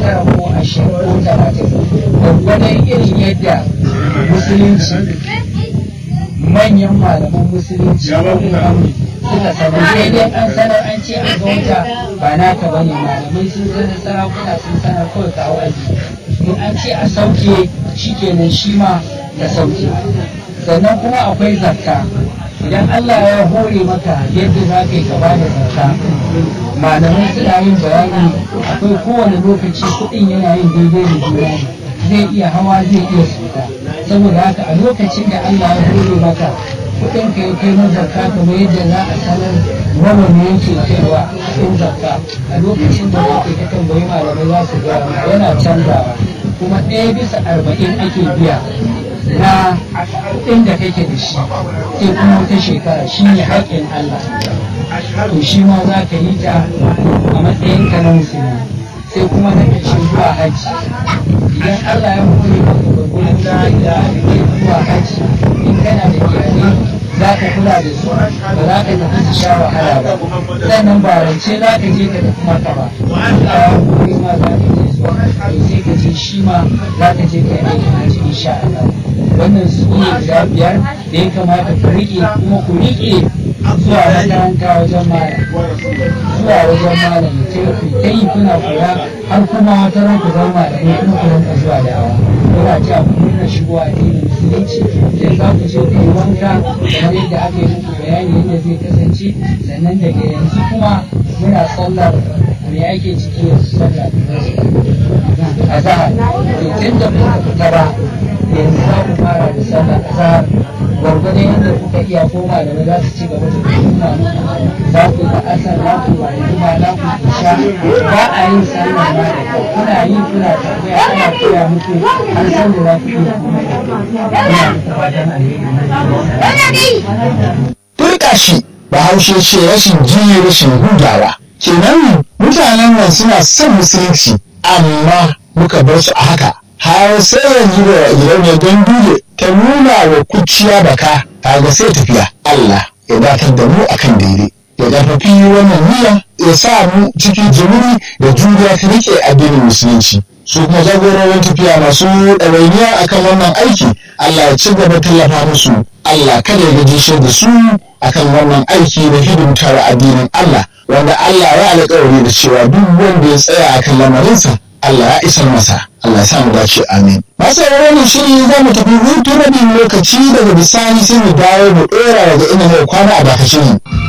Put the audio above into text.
tara ko ashirin ko talatin gwaggwadon irin yadda musulunci manyan malaman musulunci suka sanar daidai an sanar an ce an ga wata ba naka bane malamai sun sanar sarakuna sun sanar kawai kawo aji in an ce a sauke shikenan shi ma ka sauke sannan kuma akwai zakka idan Allah ya hore maka yadda za ka yi gaba da zakka malamai suna yin bayani akwai kowane lokaci kuɗin yana yin daidai da juna zai iya hawa zai iya suka saboda haka a lokacin da Allah ya hore maka kuɗin ka ya kai na zakka kamar yadda za a sanar nawa ne yake kaiwa kuɗin zakka a lokacin da kake ka tambayi malamai za su gaya yana canzawa kuma ɗaya bisa arba'in ake biya na kuɗin da kake da shi sai kuma wata shekara shi ne haƙƙin Allah to shi ma za ka yi ta a matsayin ka na musulmi sai kuma na ƙarshe zuwa hajji idan Allah ya hore maka gwagwarin da ya ke zuwa hajji in kana da iyalai za ka kula da su ba za ka tafi su sha wahala ba sannan ba rance za ka je ka tafi maka ba Allah ya hore ma za ka je zuwa to sai ka je shi ma za ka je ka yi aikin hajji insha Allah wannan su ne guda biyar da ya kamata ku riƙe kuma ku riƙe zuwa makaranta wajen malam zuwa wajen malam ta yi kuna kula har kuma wata ran ku zama da ne kuma ku rinka zuwa da awa kuna cewa ku nuna shigowa a addinin musulunci sai za ku je ku yi wanka kamar yadda aka yi muku bayani yadda zai kasance sannan daga yanzu kuma muna sallar me ake ciki yanzu sallar a zahar tun da kuka fita ba yanzu za ku fara da sallar azhar gwargwadon yadda kuka iya koma da za su ci gaba da nuna muku za ku ga asar za ku ba kuma za ku sha ba a yin sallar ma da kyau kuna yi kuna tambaya ana koya muku har san da za ku iya kuma da kyau ina fatan alheri Turka shi bahaushe ce rashin ji rashin hudawa kenan mutanen nan suna son musulunci amma muka bar su a haka har sai yanzu da gidauniyar ganduye ta nuna wa kuciya baka kaga sai tafiya Allah ya datar da mu akan daidai ya karfafi wannan niyya ya sa mu cikin jimiri da juriya ta rike addinin musulunci su kuma jagororin tafiya masu ɗawainiya akan wannan aiki Allah ya ci gaba tallafa musu Allah kada ya gajishe da su akan wannan aiki na hidimtar addinin Allah wanda Allah ya alƙawari da cewa duk wanda ya tsaya akan lamarinsa Allah ya isar masa Allah ya samu dace amin masu wannan shiri za mu tafi hutu rabin lokaci daga bisani sai mu dawo mu ɗora daga inda mai kwana a dakashin